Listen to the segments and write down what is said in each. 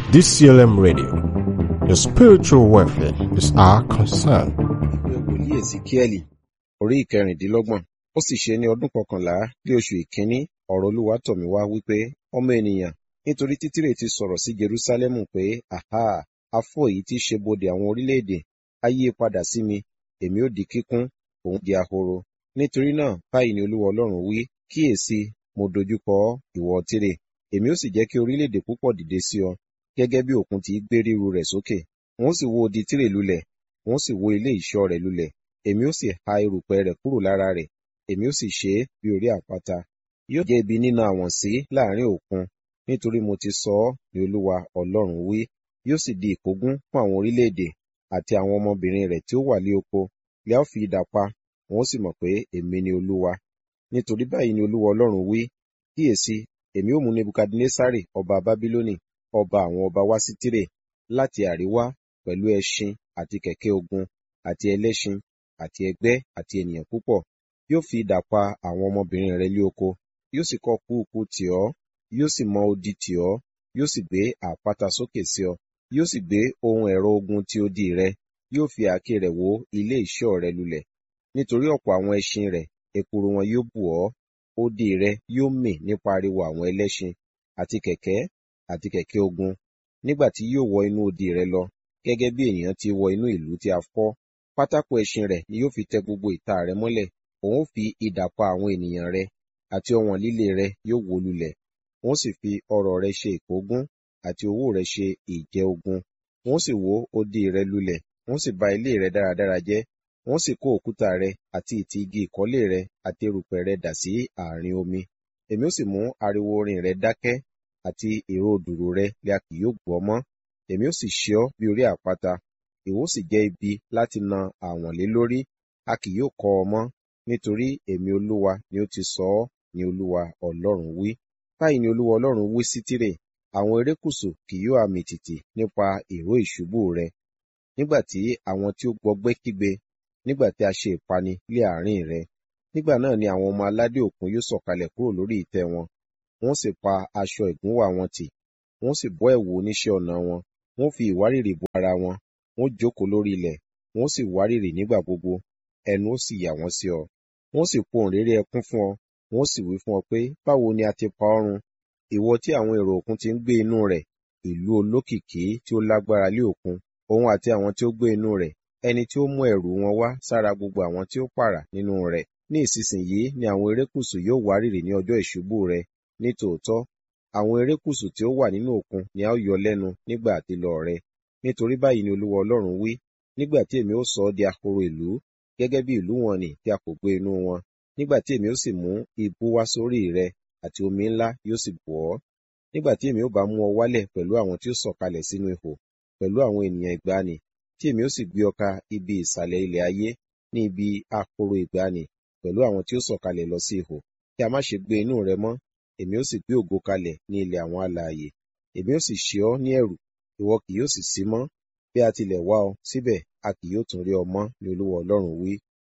DCLM Radio. Your spiritual welfare is our concern. ìwé wòlíì èsìkíẹ́lì orí ìkẹrìndínlọ́gbọ̀n ó sì ṣe ní ọdún kọkànlá ní oṣù ìkíní ọ̀rọ̀ olúwa tọ̀ mí wá wípé ọmọ ènìyàn nítorí títírè ti sọ̀rọ̀ sí jerúsálẹ́mù pé àhá afọ èyí tí í ṣe bodè àwọn orílẹ̀-èdè á yí padà sí mi èmi ó di kíkún òun di ahoro nítorí náà báyìí ni olúwa ọlọ́run wí kíyèsí mo dojúkọ ọ́ ìwọ tírè èmi ó sì jẹ́ kí orílẹ̀-èdè púpọ̀ dìde sí ọ gẹ́gẹ́ bí òkun ti í gbé ríru rẹ̀ sókè wọn ó sì wó odi tírè lulẹ̀ wọn ó sì wó ilé ìṣọ́ rẹ̀ lulẹ̀ èmi ó sì ha erùpẹ̀ rẹ̀ kúrò lára rẹ̀ èmi ó sì ṣe é bí orí àpáta yóò jẹ́ ibi nínà àwọ̀n sí láàrin òkun nítorí mo ti sọ ọ́ ní olúwa ọlọ́run wí yóò sì di ìkógun fún àwọn orílẹ̀-èdè àti àwọn ọmọbìnrin rẹ̀ tí ó wà lé oko lè á fi idà pa wọn ó sì mọ̀ pé èmi ni olúwa nítorí báyìí ni olúwa ọlọ́run wí kíyèsí èmi ó mú nebukadnesari ọba bábílónì ọba àwọn ọba wá sí tírè láti àríwá pẹ̀lú ẹṣin àti kẹ̀kẹ́ ogun àti ẹlẹ́ṣin àti ẹgbẹ́ àti ènìyàn púpọ̀ yóò fi idà pa àwọn ọmọbìnrin rẹ̀ lé oko yóò sì kọ́ kúùkù tì ọ́ yóò sì mọ odi tì ọ́ yóò sì gbé àpáta sókè sí ọ yóò sì gbé ohun ẹ̀rọ ogun tí odi rẹ yóò fi àáké rẹ̀ wó ilé ìṣọ́ rẹ lulẹ̀ nítorí ọ̀pọ̀ àwọn ẹṣin rẹ̀ ekuru wọn yóò bù ọ́ odi rẹ yóò mì nípa ariwo àwọn ẹlẹ́ṣin àti kẹ̀kẹ́ àti kẹ̀kẹ́ ogun nígbà tí yóò wọ inú odi rẹ lọ gẹ́gẹ́ bí ènìyàn ti wọ inú ìlú tí a fọ́ pátákó ẹṣin rẹ̀ ni yóò fi tẹ gbogbo ìta rẹ mọ́lẹ̀ òun ó fi idà pa àwọn ènìyàn rẹ àti ọ̀wọ̀n líle rẹ yóò wó lulẹ̀ wọ́n sì fi ọrọ̀ rẹ ṣe ìkógun àti owó rẹ ṣe ìjẹ ogun wọ́n sì wó odi rẹ lulẹ̀ wọ́n sì ba ilé rẹ dáradára jẹ́ wọ́n sì kó òkúta rẹ àti ìtì igi ìkọ́lé rẹ àti erùpẹ̀ rẹ dà sí àárín omi èmi ó sì mú ariwo orin rẹ dákẹ́ àti ìró dùrù rẹ lè a kì yóò gbọ́ mọ́ èmi ó sì ṣe ọ́ bí orí àpáta ìwọ sì jẹ́ ibi láti na àwọ̀n lé lórí a kì yóò kọ́ ọ mọ́ nítorí èmi olúwa ni ó ti sọ ọ́ ni olúwa ọlọ́run wí báyìí ni olúwa ọlọ́run wí sí tírè àwọn erékùṣù kì yóò àmì tìtì nípa ìró ìṣubú rẹ nígbà tí àwọn tí ó gbọgbẹ́ kígbe nígbà tí a ṣe ìpani lé àárín rẹ nígbà náà ni àwọn ọmọ aládé òkun yóò sọ̀kalẹ̀ kúrò lórí ìtẹ́ wọn wọ́n sì pa aṣọ ìgúnwà wọn tì wọ́n sì bọ́ ẹ̀wù oníṣẹ́ ọnà wọn wọ́n fi ìwárìrì bo ara wọn wọ́n jókòó lórí ilẹ̀ wọ́n sì wárìrì nígbà gbogbo ẹnu ó sì yà wọ́n sí ọ wọ́n sì pohùn réré ẹkún fún ọ wọ́n sì wí fún ọ pé báwo ni a ti pa ọ́ run ìwọ tí àwọn èrò òkun ti ń gbé inú rẹ̀ ìlú olókìkí tí ó lágbára lé òkun òun àti àwọn tí ó gbé inú rẹ̀ ẹni tí ó mú ẹ̀rù wọn wá sára gbogbo àwọn tí ó pààrà nínú rẹ̀ ní ìsinsìnyí ni àwọn erékùṣù yóò wárìrì ní ọjọ́ ìṣubú rẹ ní tòótọ́ àwọn erékùṣù tí ó wà nínú òkun ni a ó yọ lẹ́nu nígbà àtilọ rẹ nítorí báyìí ni olúwa ọlọ́run wí nígbà tí èmi ó sọ ọ́ di ahoro ìlú gẹ́gẹ́ bí ìlú wọn nì tí a kò gbé inú wọn nígbà tí èmi ó sì mú ibú wá sórí rẹ àti omi ńlá yóò sì bò ọ́ nígbà tí èmi ó bá mú ọ wálẹ̀ pẹ̀lú àwọn tí ó sọ̀kalẹ̀ sínú ihò pẹ̀lú àwọn ènìyàn ìgbàanì tí èmi ó sì gbé ọ ka ibi ìsàlẹ̀ ilẹ̀ ayé ní ibi ahoro ìgbàanì pẹ̀lú àwọn tí ó sọ̀kalẹ̀ lọ sí ihò kí a má ṣe gbé inú rẹ mọ́ èmi ó sì gbé ògo kalẹ̀ ní ilẹ̀ àwọn alààyè èmi ó sì ṣe ọ́ ní ẹ̀rù ìwọ kì yóò sì sí mọ́ bí a tilẹ̀ wá ọ síbẹ̀ a kì yóò tún rí ọ mọ́ ní olúwa ọlọ́run wí.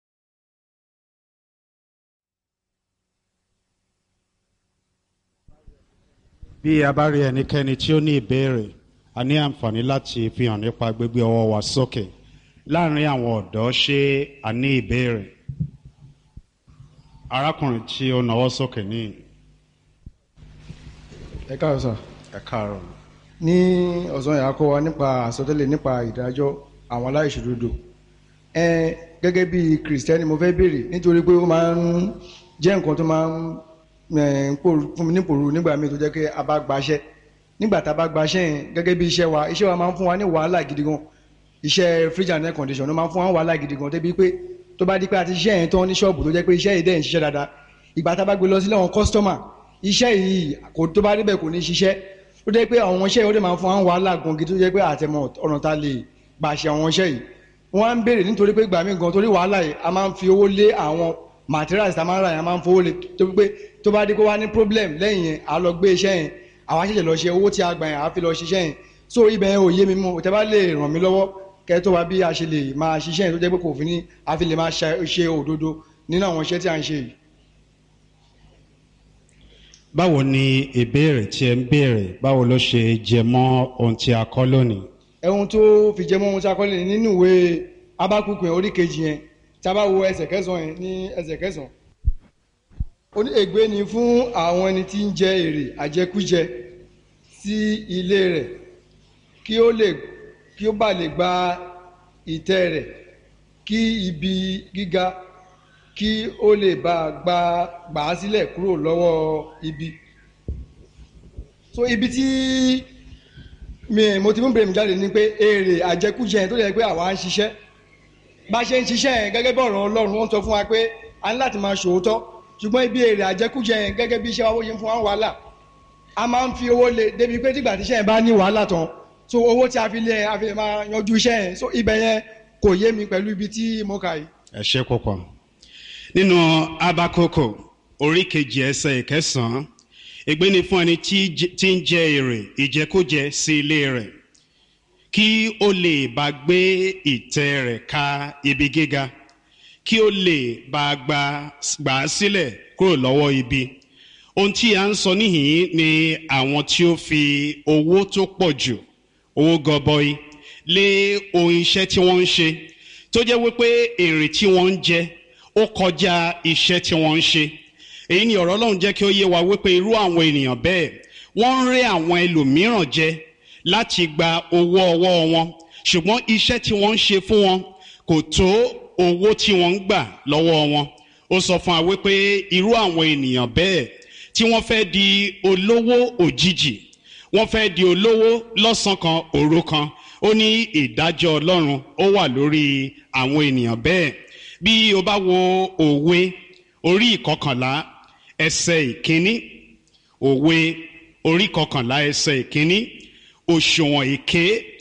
bí a bá rí ẹnikẹ́ni tí ó ní ìbéèrè a ní àǹfààní láti fi hàn nípa gbígbé ọwọ́ wa sókè láàrin àwọn ọ̀dọ́ ṣé a ní ìbéèrè arákùnrin tí ó nawọ́ sókè ní ẹ káàárọ̀ sà ẹ káàárọ̀ ní ọ̀sán yà á kọ́ wa nípa àsọtẹ́lẹ̀ nípa ìdájọ́ àwọn aláìṣòdodo ẹ gẹ́gẹ́ bí kìrìsìtẹ́nì mo fẹ́ béèrè nítorí pé ó máa ń jẹ́ nǹkan tó máa ń ẹ̀, ń pòrú- fún mi nípòrú nígbà míì tó jẹ́ pé a bá gbaṣẹ́ nígbà tá a bá gbaṣẹ́ yẹn gẹ́gẹ́ bí iṣẹ́ wa iṣẹ́ wa máa ń fún wa ní wàhálà gidi gan iṣẹ́ fridge and air condition ló máa ń fún wa ní wàhálà gidi gan débi pé tó bá di pé a ti ṣiṣẹ́ yẹn tán ní ṣọ́ọ̀bù tó jẹ́ pé iṣẹ́ yìí dẹ̀ ń ṣiṣẹ́ dáadáa ìgbà tá a bá gbé lọ sílé àwọn kọ́sítọ́mà iṣẹ́ yìí kò tó bá débẹ̀ kò ní ṣiṣẹ́ ó jẹ́ pé àwọn iṣẹ́ yìí ó dẹ̀ máa ń fún wa ní wàhálà gan gidi tó jẹ́ pé àtẹ̀mọ̀ ọ̀nà ta lè gbà ṣe àwọn iṣẹ́ yìí wọ́n á ń béèrè nítorí pé gbà mí gan torí wàhálà yìí a máa ń fi owó lé àwọn materials tá a máa ń rà yẹn a máa ń fowó lé tó pé tó bá dé kó wá ní problem lẹ́yìn yẹn a lọ gbé iṣẹ́ yẹn àwa ṣẹ̀ṣẹ̀ lọ ṣe owó tí a gbà yẹn a fi lọ ṣiṣẹ́ yẹn so ibẹ̀ yẹn ò yé mi mú tẹ́ bá lè ràn mí lọ́wọ́ kẹ́ tó wá bí a ṣe lè máa ṣiṣẹ́ yẹn tó jẹ́ pé kò fi ní a fi lè máa ṣe ṣe òdodo nínú àwọn iṣẹ́ tí a ń ṣe yìí. báwo ni ìbéèrè tí ẹ ń béèrè báwo ló ṣe jẹ mọ́ ohun tí a kọ́ lónìí. ẹ̀hun tó fi jẹ́ mọ́ ohun tí a kọ́ lé nínú ìwé abákùnkùn orí kejì yẹn tí a bá wo ẹsẹ̀ kẹsàn-án yẹn ní ẹsẹ̀ kẹsàn-án. ó ní ègbé ni fún àwọn ẹni tí ń jẹ èrè àjẹkújẹ sí ilé rẹ̀ kí ó lè kí ó bá lè gba ìtẹ́ rẹ̀ kí ibi gíga kí ó lè bá gba gbà á sílẹ̀ kúrò lọ́wọ́ ibi. so ibi tí mi mo ti mú bèrè mi jáde ni pé èrè àjẹkújẹ yẹn tó yẹ pé àwa ń ṣiṣẹ́ bá a ṣe ń ṣiṣẹ́ yẹn gẹ́gẹ́ bí ọ̀rọ̀ ọlọ́run wọ́n sọ fún wa pé a ní láti máa ṣòótọ́ ṣùgbọ́n ibi èrè àjẹkújẹ yẹn gẹ́gẹ́ bí iṣẹ́ wa bó ṣe ń fún wa wàhálà a máa ń fi owó lé débi pé tígbà tíṣẹ́ yẹn bá ní wàhálà tán so owó tí a fi lé yẹn a fi máa yanjú iṣẹ́ yẹn so ibẹ̀ yẹn kò yé mi pẹ̀lú ibi tí mo kà yìí. ẹ ṣe púpọ̀ nínú abakoko orí kejì ẹsẹ̀ ìkẹsàn-án ègbé ni fún ẹni tí j- tí ń jẹ èrè ìjẹkújẹ sí ilé rẹ̀ kí ó lè bá gbé ìtẹ́ rẹ̀ ka ibi gíga kí ó lè bá gba gbà á sílẹ̀ kúrò lọ́wọ́ ibi ohun tí a ń sọ níhìn ni àwọn tí ó fi owó tó pọ̀ jù owó gọbọi lé ohun iṣẹ́ tí wọ́n ń ṣe tó jẹ́ wípé èrè tí wọ́n ń jẹ ó kọjá iṣẹ́ tí wọ́n ń ṣe èyí ni ọ̀rọ̀ ọlọ́run jẹ́ kí ó yé wa wípé irú àwọn ènìyàn bẹ́ẹ̀ wọ́n ń ré àwọn ẹlòmíràn jẹ láti gba owó ọwọ́ wọn ṣùgbọ́n iṣẹ́ tí wọ́n ń ṣe fún wọn kò tó owó tí wọ́n ń gbà lọ́wọ́ wọn ó sọ fún wa wípé irú àwọn ènìyàn bẹ́ẹ̀ tí wọ́n fẹ́ di olówó òjijì wọ́n fẹ́ di olówó lọ́sàn kan òru kan ó ní ìdájọ́ ọlọ́run ó wà lórí àwọn ènìyàn bẹ́ẹ̀ bí o bá wo òwe orí ìkọkànlá ẹsẹ̀ ìkíní òwe orí ìkọkànlá ẹsẹ̀ ìkíní òṣùwọ̀n èké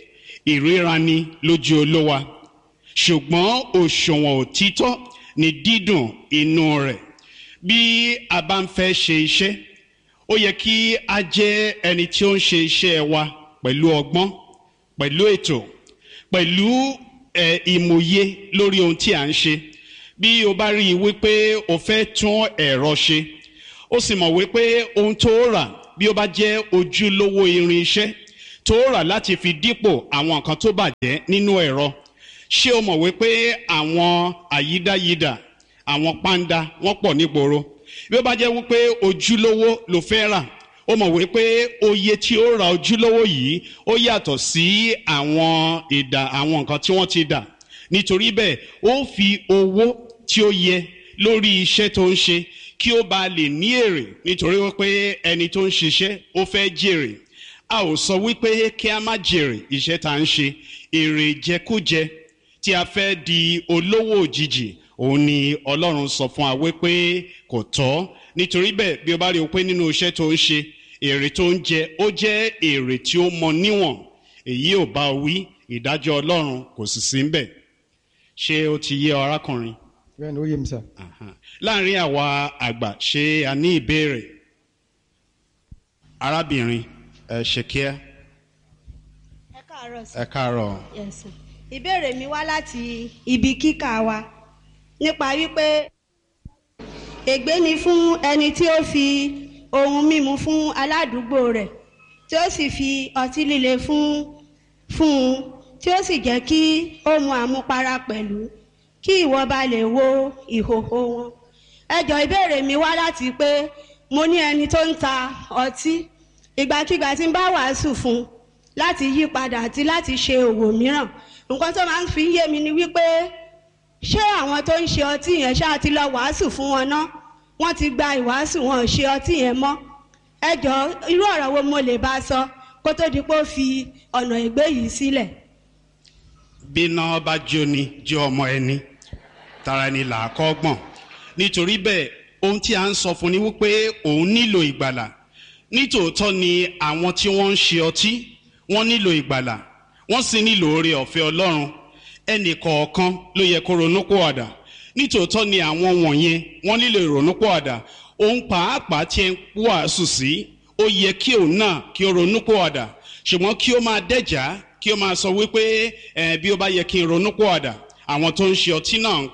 ìríraní lójú olówa ṣùgbọ́n òṣùwọ̀n òtítọ́ ni dídùn inú rẹ̀ bí a bá ń fẹ́ ṣe iṣẹ́ ó yẹ kí a jẹ́ ẹni tí ó ń ṣe iṣẹ́ wa pẹ̀lú ọgbọ́n pẹ̀lú ètò pẹ̀lú ẹ̀ ìmòye lórí ohun tí à ń ṣe bí o bá rí i wípé o fẹ́ tún ẹ̀rọ ṣe ó sì mọ̀ wípé ohun tó rà bí ó bá jẹ́ ojúlówó irin iṣẹ́ tó rà láti fi dípò àwọn nǹkan tó bàjẹ́ nínú ẹ̀rọ ṣé o mọ̀ wípé àwọn àyídáyidà àwọn pàǹdà wọ́n pọ̀ nígboro bí ó bá jẹ́ wípé ojúlówó ló fẹ́ rà ó mọ̀ wípé oye tí ó ra ojúlówó yìí ó yàtọ̀ sí àwọn ìdà àwọn nǹkan tí wọ́n ti dà nítorí bẹ́ẹ̀ ó fi owó tí ó yẹ lórí iṣẹ́ tó ń ṣe kí ó bá lè ní èrè nítorí wípé ẹni tó ń ṣiṣẹ́ ó fẹ́ jèrè a ò sọ wípé kí a má jèrè iṣẹ́ tá à ń ṣe èrè jẹkújẹ tí a fẹ́ di olówó òjijì òun ni ọlọ́run sọ fún wa wípé kò tọ́ nítorí bẹ́ẹ̀ bí o bá rí o pé nínú iṣẹ́ tó ń ṣe èrè tó ń jẹ ó jẹ́ èrè tí ó mọ níwọ̀n èyí ò bá wí ìdájọ́ ọlọ́run kò sì sí ń bẹ̀ ṣé ó ti yé ọ arákùnrin bẹ́ẹ̀ ni ó yé mi sà. Aha. láàrin àwa àgbà ṣé a ní ìbéèrè arábìnrin ẹ ṣe kíá ẹ káàárọ̀ sí. ẹ káàárọ̀ Yes, sir. ìbéèrè mi wá láti ibi kíkà wa nípa wípé ègbé ni fún ẹni tí ó fi ohun mímu fún aládùúgbò rẹ̀ tí ó sì fi ọtí líle fún fún un tí ó sì jẹ́ kí ó mu àmupara pẹ̀lú kí ìwọ bá lè wo ìhòhò wọn. ẹjọ́ ìbéèrè mi wá láti pé mo ní ẹni tó ń ta ọtí ìgbàkigbà tí ń bá wàásù fún un láti yí padà àti láti ṣe òwò mìíràn nǹkan tó máa ń fi yé mi ni wípé ṣé àwọn tó ń ṣe ọtí yẹn ṣáà ti lọ wàásù fún wọn ná wọ́n ti gba ìwàásù wọn ò ṣe ọtí yẹn mọ́ ẹ jọ irú ọ̀rọ̀ wo mo lè bá a sọ kó tó di pé ó fi ọ̀nà ìgbé yìí sílẹ̀. bíná bá jóni jẹ́ ọmọ ẹni tara ẹni là á kọ́ gbọ̀n nítorí bẹ́ẹ̀ ohun tí a ń sọ fún ni wípé òun nílò ìgbàlà nítòótọ́ ni àwọn tí wọ́n ń ṣe ọtí wọ́n nílò ìgbàlà wọ́n sì nílò oore ọ̀fẹ́ ọlọ́run ẹnì kọ̀ọ̀kan ló yẹ kó ronúpìwàdà nítòótọ́ ni àwọn wọ̀nyẹn wọ́n nílò ìrònúpìwàdà òun pàápàá tí ẹ ń wàásù sí ó yẹ kí òun náà kí ó ronúpìwàdà ṣùgbọ́n kí ó máa dẹ́jà kí ó máa sọ wípé ẹ bí ó bá yẹ kí n ronúpìwàdà àwọn tó ń ṣe ọtí náà ń kọ́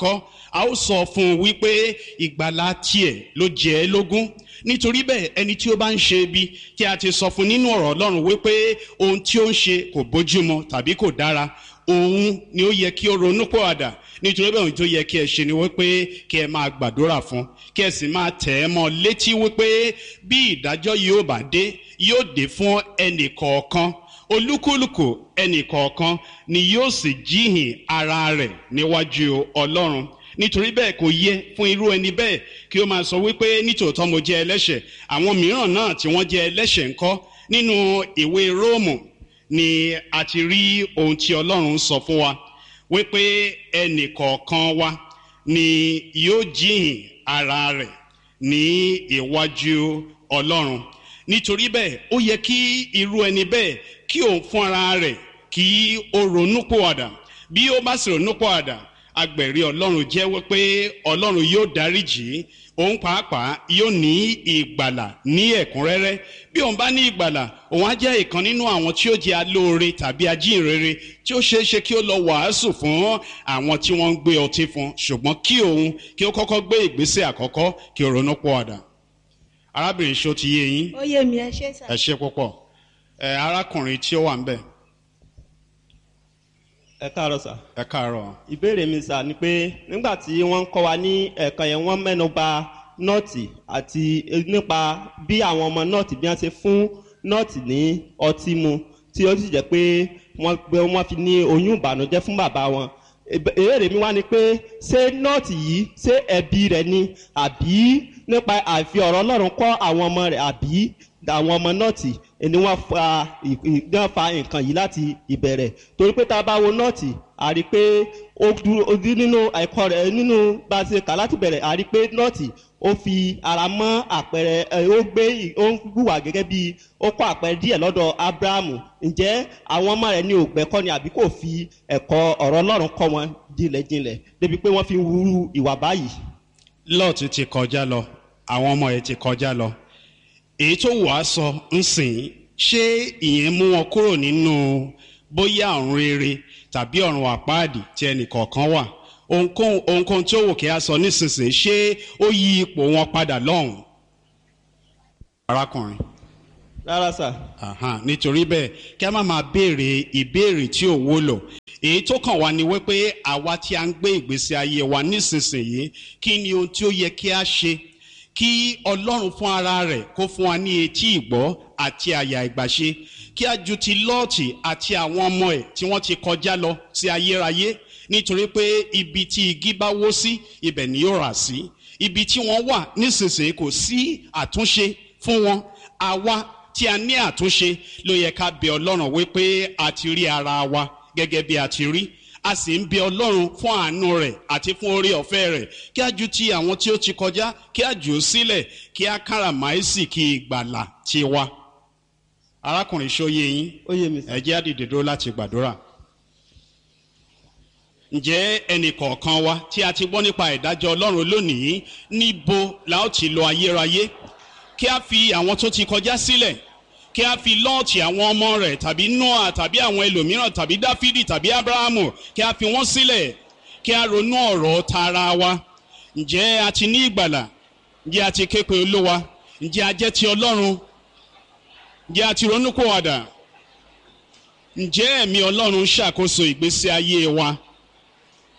a ó sọ fún un wípé ìgbàlá tiẹ̀ ló jẹ́ ẹ́ lógún nítorí bẹ́ẹ̀ ẹni tí ó bá ń ṣe ibi tí a ti sọ fún nínú ọ̀rọ̀ ọlọ́run wípé ohun tí ó ń ṣe kò bójúmọ tàbí kò dára òun ni ó yẹ kí ó ronú pọ̀àdà nítorí bẹ́ẹ̀ ohun tó yẹ kí ẹ ṣe ni wípé kí ẹ máa gbàdúrà fún kí ẹ sì máa tẹ̀ ẹ́ mọ́ létí wípé bí ìdájọ́ yóò bá dé yóò dé fún ẹnì kọ̀ọ̀kan olúkúlùkù ẹnì kọ̀ọ̀kan ni yóò sì jíhìn ara rẹ̀ níwájú ọlọ́run nítorí bẹ́ẹ̀ kò yẹ fún irú ẹni bẹ́ẹ̀ kí ó máa sọ wípé nítòótọ́ mo jẹ́ ẹlẹ́ṣẹ̀ àwọn mìíràn náà tí wọ́n jẹ́ ẹlẹ́ṣẹ̀ ńkọ́ nínú ìwé róòmù ni a ti rí ohun tí ọlọ́run sọ fún wa wípé ẹnì kọ̀ọ̀kan wa ni yóò jíhìn ara rẹ̀ ní iwájú ọlọ́run nítorí bẹ́ẹ̀ ó yẹ kí irú ẹni bẹ́ẹ̀ kí òun fún ara rẹ̀ kí ó ronúpòwàdà bí ó bá sì ronúpòwàdà agbẹ̀rí ọlọ́run jẹ́ wípé ọlọ́run yóò dáríjì òun pàápàá yóò ní ìgbàlà ní ẹ̀kúnrẹ́rẹ́ bí òun bá ní ìgbàlà òun á jẹ́ ìkan nínú àwọn tí ó jẹ́ alóore tàbí ajínrere tí ó ṣeé ṣe kí ó lọ wàásù fún àwọn tí wọ́n ń gbé ọtí fún ṣùgbọ́n kí òun kí ó kọ́kọ́ gbé ìgbésẹ̀ àkọ́kọ́ kí ó ronú pọ̀ọ̀dà arábìnrin ṣó ti yé yín ó yé mi ẹ ṣe sà. ẹ ṣe púpọ̀ ẹ arákùnrin tí ó wà ń bẹ̀ ẹ káàárọ̀ sà. ẹ káàárọ̀ ìbéèrè mi sà ni pé nígbà tí wọ́n ń kọ́ wa ní ẹ̀kan yẹn wọ́n mẹ́nu ba nọ́ọ̀tì àti nípa bí àwọn ọmọ nọ́ọ̀tì bí wọ́n ṣe fún nọ́ọ̀tì ní ọtí mu tí ó sì jẹ́ pé wọ́n gbé wọ́n fi ní oyún ìbànújẹ́ fún bàbá wọn. ìbéèrè mi wá ni pé ṣé nọ́ọ̀tì yìí ṣé ẹbí rẹ̀ ni àbí nípa àfi ọ̀rọ̀ ọlọ́run kọ́ àwọn ọmọ rẹ̀ àbí àwọn ọmọ nọ́ọ̀tì ni wọ́n fa wọ́n fa nǹkan yìí láti ìbẹ̀rẹ̀ torí pé tá a bá wo nọ́ọ̀tì a rí i pé ó dúró ó dí nínú ẹ̀kọ́ rẹ̀ nínú bá a ṣe kà láti bẹ̀rẹ̀ a rí i pé nọ́ọ̀tì ó fi ara mọ́ àpẹẹrẹ ó gbé ó ń hùwà gẹ́gẹ́ bí ó kọ́ àpẹẹrẹ díẹ̀ lọ́dọ̀ abrahamu ǹjẹ́ àwọn ọmọ rẹ̀ ní ògbẹ́kọ́ ni àbí kò fi ẹ̀kọ́ ọ̀rọ̀ ọlọ́run kọ́ wọn jinlẹ̀jinlẹ̀ débi pé wọ́n fi ń wúrú ìwà báyìí. lọ́ọ̀tì ti kọjá lọ àwọn ọmọ ẹ̀ ti kọjá lọ èyí tó wàá sọ ń sìn ṣé ìyẹn mú wọn kúrò nínú bóyá ọ̀run rere tàbí ọ̀run àpáàdì tí ẹnì kọ̀ọ̀kan wà ohunkóhun ohunkóhun tí ó wò kí a sọ nísinsìnyí ṣé ó yí ipò wọn padà lọ́hùn. arákùnrin rárá sà. Aha, nítorí bẹ́ẹ̀ kí a má máa béèrè ìbéèrè tí ò wúlò èyí tó kàn wá ni wípé àwa tí a ń gbé ìgbésí ayé wa nísinsìnyí kí ni ohun tí ó yẹ kí a ṣe kí ọlọ́run fún ara rẹ̀ kó fún wa ní etí ìgbọ́ àti àyà ìgbàṣe kí a ju ti lọ́ọ̀tì àti àwọn ọmọ ẹ̀ tí wọ́n ti kọjá lọ sí ayérayé nítorí pé ibi tí igi bá wó sí ibẹ̀ ni yóò rà sí ibi tí wọ́n wà nísinsìnyí kò sí àtúnṣe fún wọn àwa tí a ní àtúnṣe ló yẹ ká bẹ ọlọ́run wípé a ti rí ara wa gẹ́gẹ́ bí a ti rí a sì ń bẹ ọlọ́run fún àánú rẹ̀ àti fún orí ọ̀fẹ́ rẹ̀ kí a ju ti àwọn tí ó ti kọjá kí a jù ú sílẹ̀ kí a káràmáìsì kí ìgbàlà ti wa. arákùnrin ṣóyè yín ó yé mi sà. ẹ jẹ́ á dìde dúró láti gbàdúrà. ǹjẹ́ ẹnì kọ̀ọ̀kan wa tí a ti gbọ́ nípa ìdájọ́ ọlọ́run lónìí níbo la ó ti lọ ayérayé kí a fi àwọn tó ti kọjá sílẹ̀ kí a fi lọ́ọ̀tì àwọn ọmọ rẹ̀ tàbí noah tàbí àwọn ẹlòmíràn tàbí dáfídì tàbí abrahamu kí a fi wọ́n sílẹ̀ kí a ronú ọ̀rọ̀ tara wa ǹjẹ́ a ti ní ìgbàlà ǹjẹ́ a ti ké pe olówa ǹjẹ́ a jẹ́ ti ọlọ́run ǹjẹ́ a ti ronú kó wàdà ǹjẹ́ ẹ̀mí ọlọ́run ṣàkóso ìgbésí ayé wa